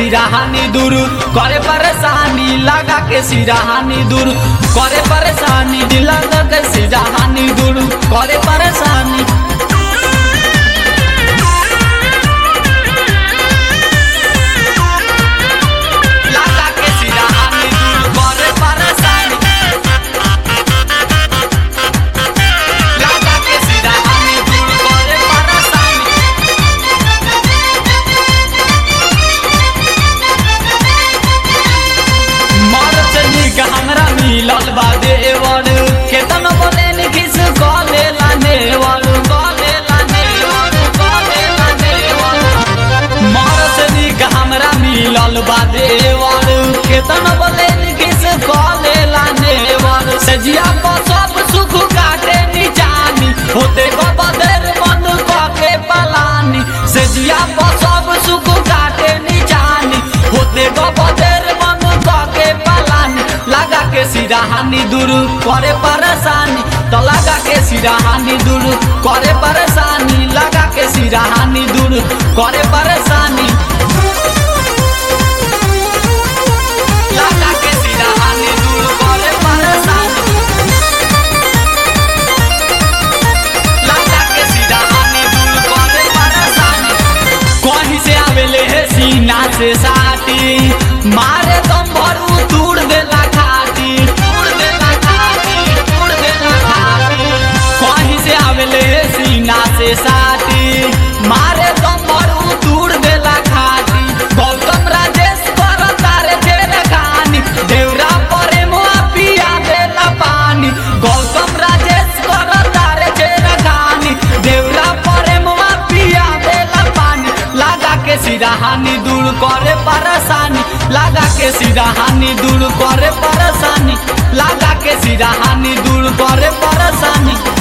सिराहानी दूर करे परेशानी लगा के सिराहानी दूर करे परेशानी लगा के सिराहानी दूर करे परेशानी लगा के सिराहानी दूर करे परेशानी लगा के सिराहानी दूर करे परेशानी मरद निक हमरा मिलल बा देवर केतन बोले निखिस कले ला नेवर कले ला नेवर कले ला नेवर मरद निक हमरा मिलल बा देवर केतन बोले निखिस कले ला नेवर सजिया पर सब सुख काटे निजानी होते को बदर मन के पलानी सजिया पर सब सुख काटे निजानी होते को बदर मन के पलानी लगा के सिराहानी दूर करे परेशानी तो लगा के सिराहानी दूर करे परेशानी लगा के सिराहानी दूर करे परेशानी लगा के सिराहानी दूर करे परेशानी लगा के सिराहानी दूर करे परेशानी कहीं से आवेले हे सीना से साटी मारे दम भरू तूड़ देला खाटी तूड़ देला खाटी तूड़ देला खाटी कहीं से आवेले हे सीना से साटी मारे दम भरू तूड़ देला खाटी गौतम राजेश कर तारे तेरे कहानी देवरा परे मुआ पिया देला पानी गौतम राजेश कर तारे तेरे कहानी देवरा परे मुआ पिया देला पानी लगा के सिराहानी दूर करे परेशानी लगा के सिराहानी दूर करे परेशानी लगा के सिराहानी दूर करे परेशानी